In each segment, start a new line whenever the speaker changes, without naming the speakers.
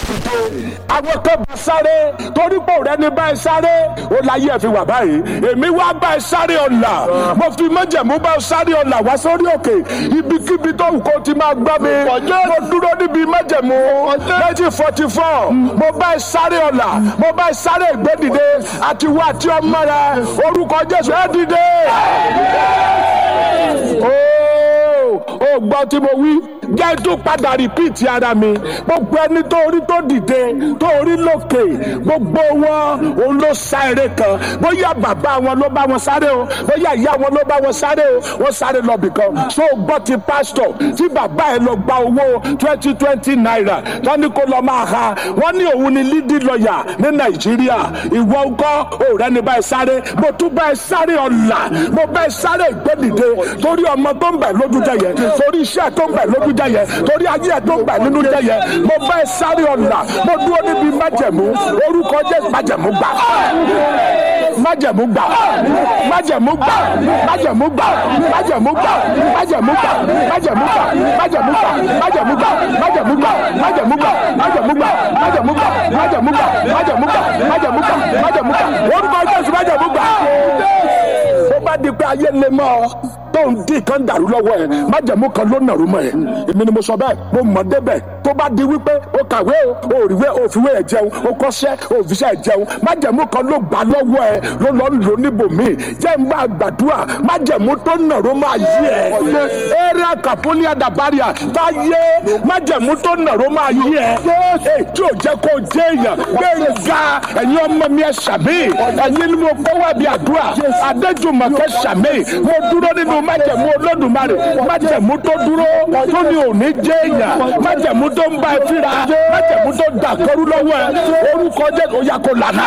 dìde àwọn kan bá sáré torí pé òrẹ́ ní bá ẹ sáré ó láyé ẹ fi wà báyìí èmi wá bá ẹ sáré ọ̀la mo fi májẹ̀mú bá ẹ sáré ọ̀la wá sórí òkè ibikíbi tó wù kó ti máa gbọ́ mi mo dúró níbi májẹ̀mú nineteen forty four mo bá ẹ sáré ọ̀la mo bá ẹ sáré ìgbédìde àti wá àti ọmọ rẹ orúkọ Jésù ẹ dìde. ó gbọ́ tí mo wí jẹ́ tó padà rìpíìtì ara mi gbogbo ẹni tó orí tó dìde tó orí lókè gbogbo wọn òun ló sá eré kan bóyá bàbá wọn ló bá wọn sáré o bóyá ìyá wọn ló bá wọn sáré o wọ́n sáré lọ bìkan so gbọ́ ti pásítọ̀ tí bàbá ẹ lọ gba owó twenty twenty naira wọ́n ní kó lọ máa ha wọ́n ní òun ni lídì lọ́ọ̀yà ní nàìjíríà ìwọ ńkọ́ òrẹ́ ni báyìí sáré mo tún báyìí sáré ọ̀la mo báyìí sáré ìgbẹ́dìde torí ọmọ tó ń bẹ̀ lójú jẹ yẹn torí iṣẹ́ tó ń bẹ̀ lójú jẹ yẹn torí ayé ẹ̀ tó ń bẹ̀ nínú jẹ yẹn mo báyìí sáré ọ̀la mo dúró níbi májẹ̀mú orúkọ jẹ́ májẹ̀mú gbà májẹ̀mú gbà májẹ̀mú gbà májẹ̀mú gbà májẹ̀mú gbà májẹ̀mú gbà májẹ̀mú gbà májẹ̀mú gbà májẹ̀mú gbà májẹ̀mú gbà májẹ̀mú gbà májẹ̀mú gbà májẹ̀mú gbà májẹ̀mú gbà májẹ̀mú gbà májẹ̀mú gbà májẹ̀mú gbà orúkọ jésù májẹ̀mú gbà. ó bá di pé ayé lè mọ ọ tó ń dín kan dàrú lọ́wọ́ ẹ̀ májẹ̀mú kan ló nàrú mọ́ ẹ̀ èmi ni mo sọ bẹ́ẹ̀ mo mọ̀ débẹ̀ tó bá di wípé o kàwé o o òrìwé o òfìwé ẹ̀ jẹun o kọ́ṣẹ́ o òfìṣẹ́ ẹ̀ jẹun májẹ̀mú kan ló gbà lọ́wọ́ ẹ̀ ló lọ́ lò níbòmíì jẹ́ ń bá gbàdúrà májẹ̀mú tó nàró máa yí ẹ̀ eré àkàpọ́lì àdàbáríà tá yé májẹ̀mú tó nàró máa yí ẹ̀ tí ò jẹ́ kó jẹ́ èèyàn gbẹ̀ngà ẹ̀yin ọmọ mi ẹ̀ sàmì ẹ̀yin ni mo kọ́ wá bí àdúrà adéjùmọ̀kẹ́ sàmì mo dúró nínú májẹ̀mú olódùmarè májẹ̀mú tó dúró tó ní òní jẹ́ èèyàn májẹ̀mú tó ń bá ẹ fíra májẹ̀mú tó dàkọ́rú lọ́wọ́ ẹ orúkọ jẹ́ kó yá kó lànà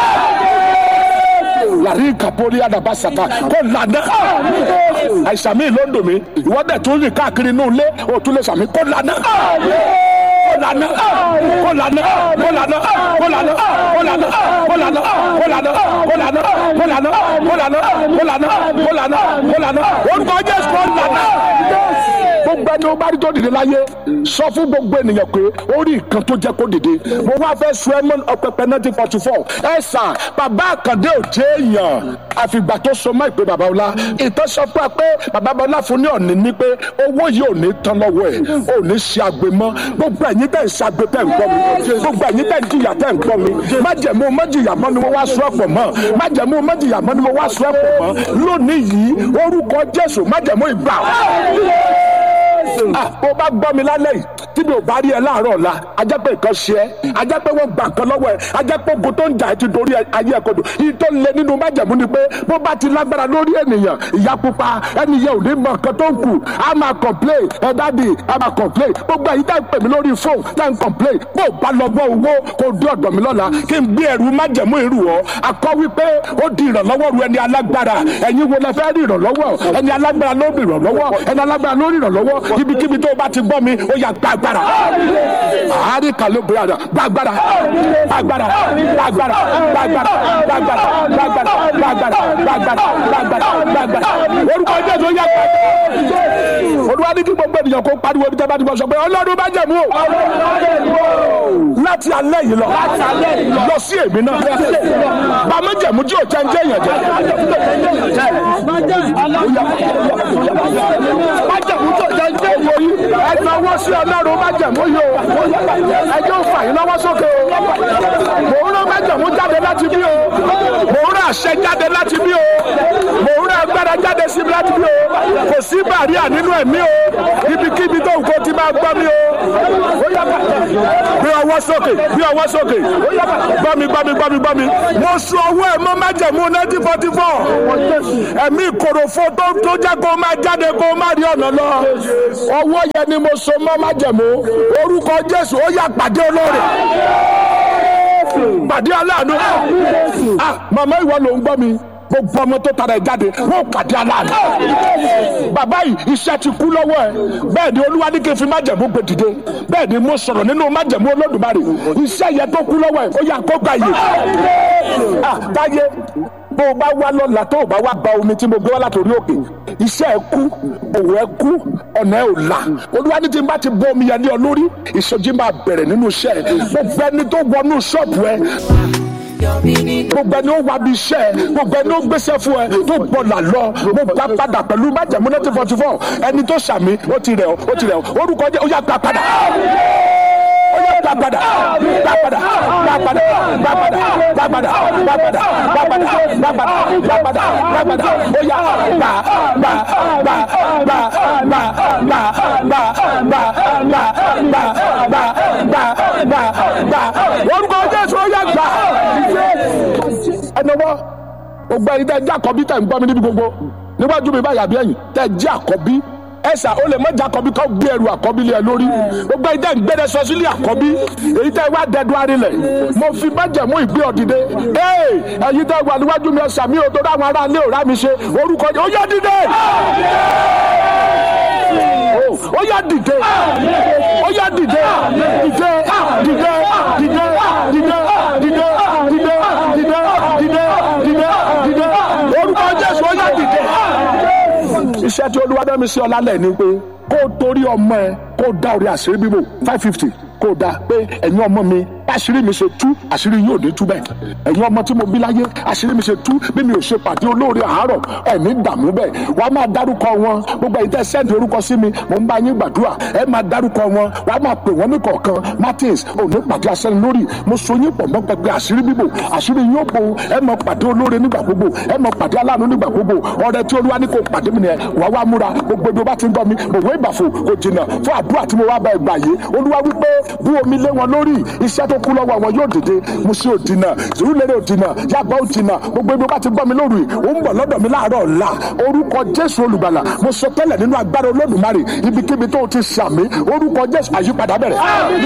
làrí kàpórí àdàbàsàtà kó lànà àìsàn mi ló ń dùn mí ìwọ́dẹ̀ tó ń rìn káàkiri inú ilé òtún lè sàmì kó lànà kó lànà kó lànà kó lànà kó lànà kó lànà kó lànà kó lànà kó lànà kó lànà kó lànà kó lànà kó lànà kó lànà orúkọ jésù kó lànà gbogbo ẹni o bá rí tó dìde láyé sọ fún gbogbo ènìyàn pé ó rí nǹkan tó jẹ́ kó dìde mo wá fẹ́ sọ ẹmọ ọpẹpẹ nineteen forty four ẹ sà bàbá àkàndé ò jẹ́ èèyàn àfìgbà tó so mọ́ ìpè bàbá ọlá ìtàn sọ fún wa pé bàbá ọlá fún ní ọ̀nì ní pé owó yìí ò ní tán lọ́wọ́ ẹ̀ ò ní ṣe àgbè mọ́ gbogbo ẹ̀yin tẹ̀ ń ṣàgbé tẹ̀ ń gbọ́ mi gbogbo ẹ̀yin tẹ̀ ń jìyà tẹ̀ ń gbọ́ mi májẹ̀mú májìyà mọ́ ni mo wá sọ ọ̀pọ̀ mọ́ májẹ̀mú májìyà mọ́ ni mo wá sọ ọ̀pọ̀ mọ́ lónìí yìí orúkọ Jésù májẹ̀mú ìgbà ah bó bá gbọ́ mi lálẹ́ yìí tí mi ò bá rí ẹ láàárọ̀ ọ̀la ajá pé nǹkan ṣe ẹ́ ajá pé wọ́n gbà kan lọ́wọ́ ẹ ajá pé ogun tó ń jà ẹ́ ti dorí ayé ẹ̀ kodò yìí tó lé nínú májẹ̀mú ni pé bó bá ti lágbára lórí ènìyàn ìyá pupa ẹni yẹn ò ní mọ nǹkan tó ń kù á máa complain ẹ dáàdì á máa complain gbogbo ẹ̀yin tá ń pè mí lórí fóònù tá ń complain bó bá lọ bọ́ owó kó dé ọ̀dọ̀ mi lọ́la kí n gbé ẹrù májẹ̀mú ìrù ọ́ akọ́ wípé ó di ìrànlọ́wọ́ ru ẹni alágbára ẹ̀yin wo lẹ fẹ́ rí ìrànlọ́wọ́ ẹni alágbára ló rí ìrànlọ́wọ́ ẹni alágbára ló rí ìrànlọ́wọ́ ibikíbi tó o bá ti gbọ́ mi ó yá gbàgbára àárín kan ló bẹ̀rẹ̀ àdá gbàgbára gbàgbára gbàgbára gbàgbára gbàgbára gbàgbára gbàgbára gbàgbára gbàgbára gbàgbára orúkọ jésù ó yá gbàgbára olúwa ní kí gbogbo ènìyàn kó pariwo ibi tẹ́ bá ti bọ́ sọ pé ọlọ́run bá jẹ̀mú o láti alẹ́ yìí lọ lọ sí èmi náà bàmí jẹ̀mú tí ò jẹ́ ń jẹ́ èèyàn jẹ́ májẹ̀mú tó jẹ́ ń jẹ́ èèyàn yìí ẹ náwó sí ọlọ́run májẹ̀mú yìí o ẹ jẹ́ òfà yín lọ́wọ́ sókè o mò ń rán májẹ̀mú jáde láti bí o mò ń rán àṣẹ jáde láti bí o mò ń rán agbára jáde sí láti bí o kò sí bàríà nínú ẹ̀mí o ibikíbi tó nǹkan ti máa gbọ́ mi o gbé ọwọ́ sókè gbé ọwọ́ sókè gbọ́ mi gbọ́ mi gbọ́ mi gbọ́ mi mo sọ ọwọ́ ẹ̀ mọ́ májẹ̀mú nineteen forty four ẹ̀mí ìkòròfo tó tó jẹ́ kó máa jáde kó máa rí ọ̀nà lọ ọwọ́ yẹn ni mo so mọ́ májẹ̀mú orúkọ Jésù ó yá pàdé olóore pàdé aláàánú ah màmá ìwọ ló ń gbọ́ mi gbogbo ọmọ tó tara ẹ jáde wọn pàdé aláàánú bàbá yìí iṣẹ́ ti kú lọ́wọ́ ẹ bẹ́ẹ̀ ni olúwa ní kí n fi májẹ̀mú gbé dìde bẹ́ẹ̀ ni mo sọ̀rọ̀ nínú májẹ̀mú olódùmarè iṣẹ́ yẹn tó kú lọ́wọ́ ẹ ó yá kó gbà yè ah táyé bó o bá wá lọ́la tó o bá wá gba omi tí mo gbé wá látòrí òkè iṣẹ́ ẹ kú òwò ẹ kú ọ̀nà ẹ ò là olúwa ní tí n bá ti bọ́ omi yẹn ní ọ lórí ìsọjí máa bẹ̀rẹ̀ nínú iṣẹ́ ẹ gbogbo ẹni tó wọnú ṣọ́ọ̀bù ẹ gbogbo ẹni ó wá bí iṣẹ́ ẹ gbogbo ẹni ó gbéṣẹ́ fún ẹ tó gbọ́dọ̀ lọ mo gbà padà pẹ̀lú májẹ̀mú nineteen forty four ẹni tó ṣàmì ó ti rẹ̀ ọ́ ó ti rẹ̀ ọ́ orúkọ jẹ́ ó yá gbà padà ó yá gbà padà gbà padà gbà padà gbà padà gbà padà gbà padà gbà padà gbà padà gbà padà gbà padà ó yá gbà gbà gbà gbà gbà gbà gbà gbà gbà gbà gbà gbà gbà gbà orúkọ Jésù ó yá gbà ẹnìwọ́ gbogbo ẹni tẹ́ jẹ́ àkọ́bí tẹ́ ń gbọ́ mi níbi gbogbo níwájú mi báyà bí ẹ̀yìn tẹ́ jẹ́ àkọ́bí ẹsà ó lè mọ́jà àkọ́bí kọ́ gbé ẹrù àkọ́bí lé ẹ lórí gbogbo ẹni tẹ́ ń gbé ẹsọ sílé àkọ́bí èyí tẹ́ wá dẹdun arinlẹ̀ mo fi májẹ̀mú ìgbé ọ̀dìdẹ ee ẹ̀yin tẹ́ wà níwájú mi ẹsà mi ò tó dáwọn ará ilé òrá mi ṣe orúkọ ó yá dìde ó yá dìde ó yá dìde dìde dìde dìde dìde dìde dìde dìde dìde dìde dìde orúkọ Jésù ó yá dìde iṣẹ́ tí olúwa dá mi sí ọlá lẹ̀ ni pé kó o torí ọmọ ẹ kó o dá orí àṣírí bíbò five fifty kó o dá pé ẹ̀yin ọmọ mi àṣírí mi ṣe tú àṣírí yóò ní tú bẹ́ẹ̀ ẹ̀yin ọmọ tí mo bí láyé àṣírí mi ṣe tú bí mi ò ṣe pàdé olóore àárọ̀ ẹ̀mí dààmú bẹ́ẹ̀ wàá máa dárúkọ wọn gbogbo ẹ̀yin tẹ́ sẹ́ǹdì orúkọ sí mi mò ń bá yín gbàdúrà ẹ máa dárúkọ wọn wàá máa pè wọ́n ní kọ̀ọ̀kan Martins òní pàdé asẹ́ni lórí mo so yín pọ̀ mọ́ pẹpẹ àṣírí bíbò àṣírí yóò bo ẹ máa pàdé olóore nígbà gbogbo ẹ máa pàdé aláàánú nígbà gbogbo ọ̀rẹ́ tí olúwa ní kò pàdé mi nìyẹn wàá wá múra gbogbo ibi ó bá ti ń gbọ́ mi òwe ìbàfò kò jìnnà fún àdúrà tí mo wá bá ẹ gbà yìí olúwa wípé bú omi lé wọn lórí iṣẹ́ tó kú lọ́wọ́ wọn yóò dìde mo ṣe òdìnà zurulere òdìnà yàgbọ́ òdìnà gbogbo ibi ó bá ti gbọ́ mi lórí ó ń bọ̀ lọ́dọ̀ mi láàárọ̀ ọ̀la orúkọ jésù olùgbàlà mo sọ tẹ́lẹ̀ nínú agbára olódùmarè ibikíbi tó ti sàmì orúkọ jésù àyípadà bẹ̀rẹ̀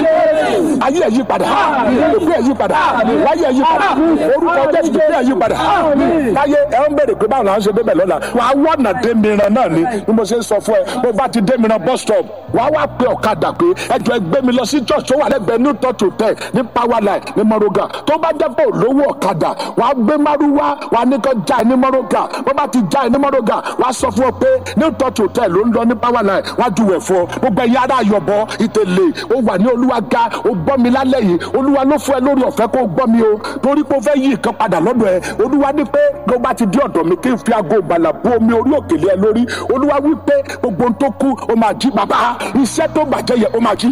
ayé ẹ̀ yípadà èkó ẹ̀ yípadà wáyé ẹ̀ yípadà orúkọ jésù tó ẹ̀ yípadà káyé ẹ̀ ń bèrè pé báwo la ń ṣe débẹ̀ lọ́la wà á wọ̀nà dé mìíràn náà ni bí mo ṣe ń sọ fún ẹ bó bá ti dé mìíràn bus stop wà á wá pe ọ̀kadà pé ẹjọ́ ẹ gbé mi lọ sí church tó wà lẹ́gbẹ̀ẹ́ new touch hotel ní power line ní mọ́rọ́gà tó bá jẹ́ pé olówó ọ̀kadà wà á gbé márúwá wà á ní kó já ẹ ní mọ́rọ́gà bó bá ti já ẹ ní mọ́rọ́gà wà á sọ fún ọ pé new touch hotel ló ń lọ ní power line wà á juwẹ̀ fún ọ gbogbo ẹ̀yin ará ayọ̀bọ ìtẹ̀lẹ̀ ó wà ní olúwa ga ó gbọ́ mi lálẹ́ yìí olúwa ló fún ẹ lórí ọ̀fẹ́ kó gbọ́ mi o torí pé ó fẹ́ yí nǹkan padà lọ́dọ̀ ẹ olúwa ní pé ló bá ti dé ọ̀dọ̀ mi kí n fi aago ìgbàlà bu omi orí òkèlè ẹ lórí olúwa wí pé gbogbo ohun tó kú ó máa jí bàbá iṣẹ́ tó bàjẹ́ yẹ ó máa jí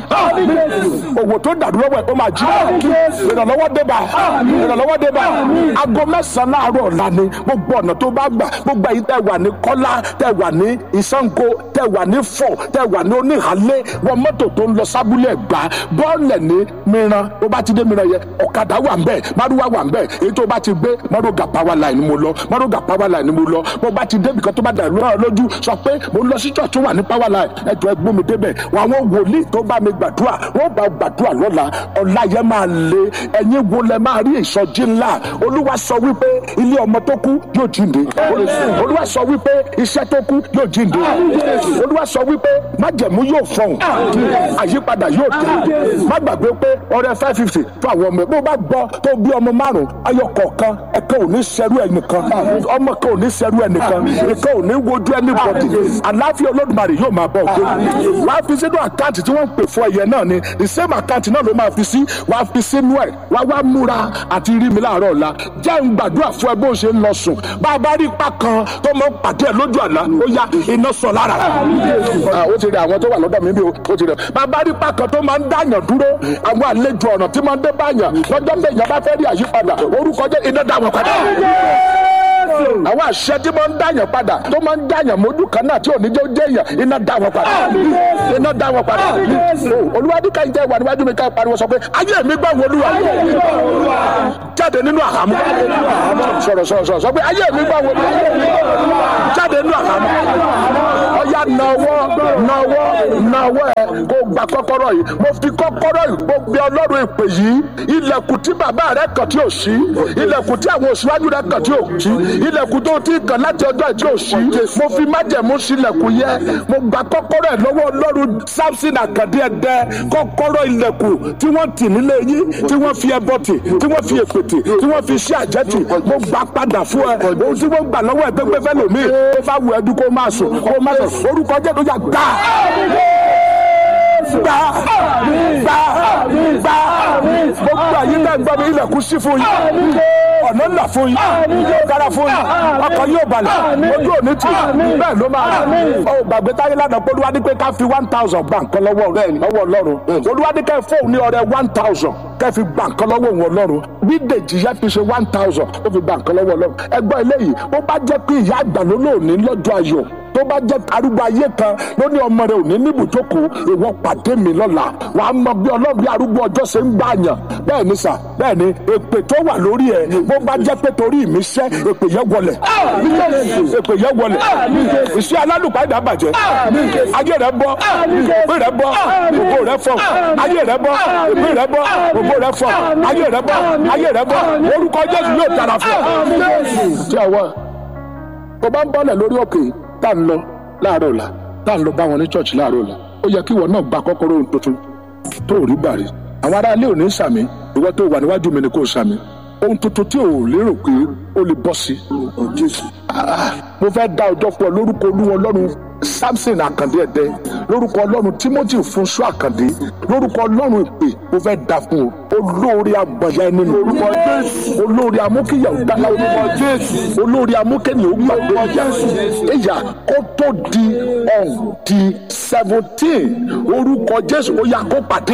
òwò tó dàrú lọ́wọ́ ẹ ó máa jí ìrànlọ́wọ́ dé bá ìrànlọ́wọ́ dé bá aago mẹ́sàn-án láàárọ̀ ọ̀la ni gbogbo ọ̀nà tó bá gbà gbogbo ẹ̀yin tẹ́ wà ní kọ́lá tẹ́ wà ní ìsango tẹ́ wà ní fọ̀ tẹ́ wà ní oníhàlẹ́ wọ mọ́tò tó ń lọ sábúlẹ̀ gbà bọ́ọ̀lẹ̀ ní mìíràn tó bá ti dé mìíràn yẹ ọ̀kadà wà ń bẹ̀ márùwá wà ń bẹ̀ èyí tó bá ti gbé mọ́rọ́gà power line mo lọ mọ́rọ́gà power line mo lọ bó bá ti débi kan tó bá dàrú náà lójú sọ pé mo ń lọ sí church tó wà ní power line ẹjọ́ ẹgbọ́n mi débẹ̀ wọn àwọn wòlíì tó bá mi gbàdúrà wọ́n bá gbàdúrà lọ́la ọ̀la yẹn máa le ẹ̀yin wo lẹ máa rí ìsọjí ńlá olúwa sọ wípé ilé ọmọ tó kú yóò jíǹde olúwa sọ wípé iṣẹ́ tó kú yóò jíǹde olúwa sọ wípé májẹ̀mú yóò fọhùn àyípadà yóò dé má gbàgbé pé ọrẹ five fifty fún àwọn ọmọ ẹ bó bá gbọ́ tó bí ọmọ márùn ayọ kọ̀ọ̀kan ẹ̀kan ò ní sẹ́rú ẹ̀ nìkan ọmọ kan ò ní sẹ́rú ẹ̀ nìkan ẹ̀kan ò ní wojú ẹ̀ níbọ̀dì àláfíà olódùmarè yóò máa bọ̀ gbé wàá fi sínú àkáǹtì tí wọ́n ń pè fún ẹ̀yẹ náà ni the same àkáǹtì náà ló máa fi sí wàá fi sínú ẹ̀ wàá wá múra àti rí mi láàárọ̀ ọ̀la jẹ́ ń gbàdúrà fún ẹ bó ṣe ń lọ sùn bá a bá rí ipa kan tó mọ pàdé ẹ lójú àlá ó yá iná sọ lára ó ti rí àwọn tó wà lọ́dọ̀ mi bí ó ti rí bá a bá rí ipa kan tó máa ń dáyàn dúró àwọn àlejò ọ̀nà tí máa ń dé báyàn lọ́jọ́ bẹ́ẹ̀ bá fẹ́ rí àyípadà orúkọ jẹ́ iná dá wọn padà àwọn àṣẹ tí máa ń dáyàn padà tó máa ń dáyàn mójú kan náà tí ò ní jẹ́ ó jẹ́yàn iná dá wọn padà iná dá wọn padà olúwadíkà yìí tẹ́ wà níwájú mi ká pariwo sọ pé ayé mi gbọ́ wọlúwa jáde nínú àhámú sọ̀rọ̀ sọ̀rọ̀ sọ̀rọ̀ sọ pé ayé mi gbọ́ wọlúwa jáde nínú àhámú ọ̀yá nawọ́ nawọ́ nawọ́ ẹ̀ kó gba kọ́kọ́rọ́ yìí mo fi kọ́kọ́rọ́ yìí mo gbé ọlọ́run ìpè yìí ilẹ̀kùn tí bàbá rẹ kàn tí ò sí ilẹ̀kùn tí àwọn òṣùwájú rẹ kàn tí ò sí ilẹ̀kùn tó ti kàn láti ọjọ́ tí ò sí mo fi májẹ̀mú sílẹ̀kùn yẹ mo gba kọ́kọ́rọ́ ẹ̀ lọ́wọ́ ọlọ́run samson àkàndé ẹ̀dẹ́ kọ́kọ́rọ́ ilẹ̀kùn tí wọ́n tì nílé yín tí wọ́n fi ẹbọ tì tí wọ́n fi èpè tì tí wọ́n fi iṣẹ́ àjẹ́ tì mo gbà padà fún ẹ ohun tí wọ́n gbà lọ́wọ́ ẹ pé pé fẹ́ lòmíì ó bá wù ẹ́ dún kó máa sùn kó máa sùn orúkọ jẹ́ tó yà gbà gbà gbà gbà gbogbo àyè náà gbọ́ mi ilẹ̀kùn sí fún yín ọ̀nà ńlá fún yín yóò dára fún yín ọkọ̀ yóò balẹ̀ ojú òní tì bẹ́ẹ̀ ló máa rà ó gbàgbé táyé lánàá pé olúwa ní pé ká fi one thousand gbà nǹkan lọ́wọ́ rẹ̀ lọ́wọ́ ọlọ́run olúwa ní kẹ́ fóun ní ọrẹ one thousand kẹ́ fi gbà nǹkan lọ́wọ́ òun ọlọ́run bí dèjì yẹn fi ṣe one thousand ó fi gbà nǹkan lọ́wọ́ ọlọ́run ẹgbọ́n eléyìí ó bá jẹ́ pé ìyá àgbà ló lóòní lọ́jọ́ ayọ̀ tó bá jẹ́ arúgbó ayé kan ló ní ọmọ rẹ̀ ò ní níbùjókòó ìwọ pàdé mi lọ́la wàá mọ bí ọlọ́run bí arúgbó ọjọ́ ṣe ń gbà yàn bẹ́ẹ̀ ni sà bẹ́ẹ̀ ni èpè tó wà lórí ẹ̀ bó bá jẹ́ pé torí mi ṣẹ́ èpè yẹn wọlẹ̀ èpè yẹn wọlẹ̀ iṣẹ́ alálùpàdé àbàjẹ́ ayé rẹ̀ bọ́ èpè rẹ̀ bọ́ ògo rẹ̀ fọ́ ayé rẹ̀ bọ́ èpè rẹ̀ bọ́ ògo rẹ̀ fọ́ ayé rẹ̀ bọ́ ayé rẹ̀ bọ́ orúkọ Jésù yóò dára fún ọ. tí a wá tó bá ń bọ́lẹ̀ lórí òkè tá ń lọ láàárọ̀ ọ̀la tá ń lọ bá wọn ní church láàárọ̀ ọ̀la ó yẹ kí ìwọ náà gba kọ́kọ́rọ́ ohun tuntun tó rí bàrí àwọn ará ilé ò ní sàmì ìwọ tó wà níwájú mi ni kò sàmì ohun tuntun tí ò lérò pé ó lè bọ́ sí jésù mo fẹ́ dá ọjọ́ pọ̀ lórúkọ olúwa ọlọ́run samson àkàndé ẹ̀dẹ́ lórúkọ ọlọ́run timothy fúnṣọ àkàndé lórúkọ ọlọ́run ìpè mo fẹ́ dá fún o olórí agbọ̀nyá ẹni ní orúkọ jésù olórí amúkìyàwó dáná orúkọ jésù olórí amúkẹ́ni ògbàgbé jésù ìyá kó tó di ọ̀hún di seventeen orúkọ jésù ó yá kó pàdé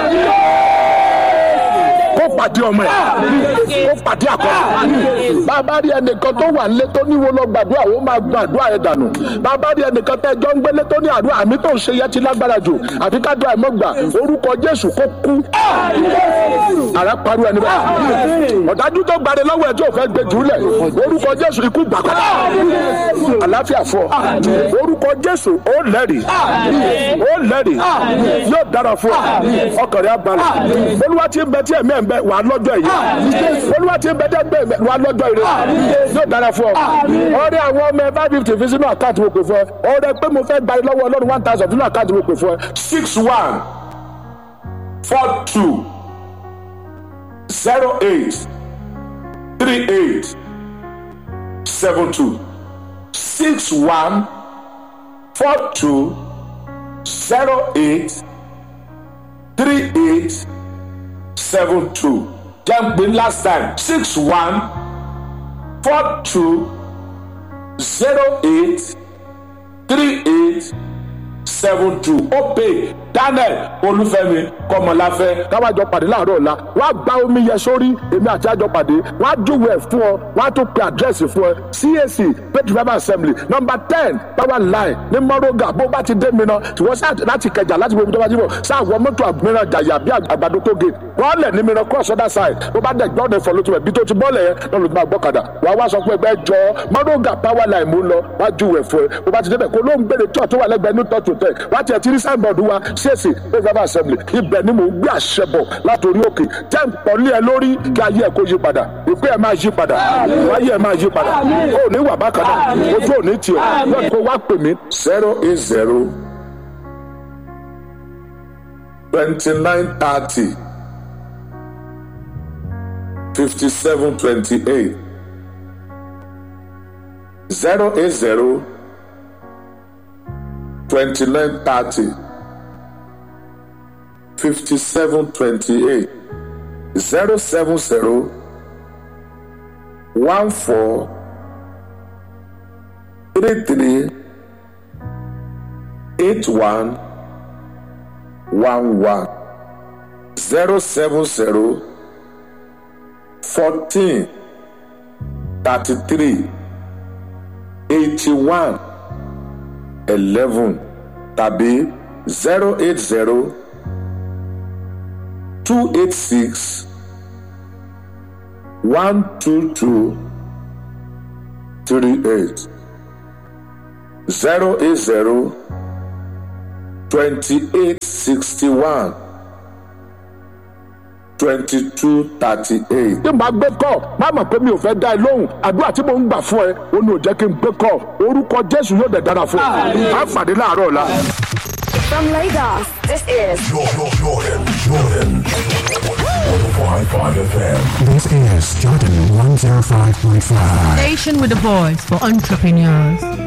kó pàdé ọmọ ẹ kó pàdé àkọ́kọ́ bàbá rí ẹnìkan tó wà nílé tó níwó lọ gbàdúrà ó máa gbàdúrà ẹ dànù bàbá rí ẹnìkan tẹ́ jọ ń gbélé tó ní àdúrà àmì tó ń ṣe yẹ ti lágbára jù àfi ká dúrà ẹ mọ́ gbà orúkọ jésù kó kú àrà parí ẹni bẹ́ẹ̀ ọ̀dájú tó gbàdé lọ́wọ́ ẹ̀ tí ò fẹ́ gbé jùlẹ̀ orúkọ jésù ikú gbàgbọ́ àláfíà fọ orúkọ jésù ó lẹ́rìí ó lẹ́rìí yóò dára fún ọ ọkàn rẹ̀ abalẹ̀ olúwa ti ń bẹ tí ẹ̀mí ẹ̀ ń bẹ wà lọ́jọ́ yìí olúwa ti ń bẹ tí ẹ̀mí ẹ̀ ń bẹ wà lọ́jọ́ yìí yóò dára fún ọ ọ̀rẹ́ àwọn ọmọ ẹ five fifty fi sínú àkáǹtì mo pè fún ẹ ọ̀rẹ́ pé mo fẹ́ gba ẹ lọ́wọ́ ọlọ́run one thousand sínú àkáǹtì mo pè fún ẹ six one four two zero eight three eight seven two six one four two zero eight three eight seven two jẹ́ ń pè last time six one four two zero eight three eight seven two ó pè daniel olúfẹ́mi kọmọláfẹ́ káwájọ pàdé láàárọ̀ ọ̀la wọ́n á gba omi yẹ sórí èmi àti àjọ pàdé wọ́n á júwèé fún ọ wọ́n á tún pe àdírẹ́sì fún ẹ cac faith revival assembly number ten power line ní mọ́rọ́gà bó bá ti dé mìíràn tí wọ́n sáà láti kẹjà láti gbogbo tó bá ti bọ̀ sáà wọ mọ́tò mìíràn jàyà bí àgbàdo tó gé wọ́n lẹ̀ ní mìíràn cross other side bó bá dẹ̀ gbọ́dọ̀ fọ lótú ẹ̀ bí tó ti bọ́ọ̀lẹ̀ yẹn lọ́nà tó máa gbọ́kadà wàá wá sọ pé ẹgbẹ́ jọ mọ́rọ́gà power line mú lọ wá júwèé fún ẹ bó bá ti débẹ̀ kó ló ń gbére tó àtúwà lẹ́gbẹ̀ẹ́ ní tọ́tù tẹ̀ wá tiẹ̀ ti rí signboard wa cac faith revival assembly ibẹ̀ ni mò ń gbé àṣẹ bọ̀ látòrí òkè jẹ́ ń pọ̀lé ẹ lórí kí ayé ẹ kó yí padà ìpè ẹ máa yí padà ayé ẹ máa yí padà ó ní wà bákan náà ojú ò ní tì ọ́ yóò kó wá pè mí zero eight zero twenty nine thirty fifty seven twenty eight zero eight zero twenty nine thirty. 5728 070 14 33 81 11 070 14 33 81 11 tàbí 080 two eight six one two two three eight zero eight zero twenty eight sixty one twenty two thirty eight. tí màá gbé kọ́ má mọ̀ pé mi ò fẹ́ dá ẹ lóhùn àdúrà tí mò ń gbà fún ẹ ó ní ò jẹ́ kí n gbé kọ́ orúkọ jésù yóò dẹ̀ dára fún ẹ. má fàdé láàárọ̀ ọ̀la.
From Lagos, this is
Jordan, Jordan, Jordan. 105.5 FM.
This is Jordan 105.5.
Station with a voice for entrepreneurs.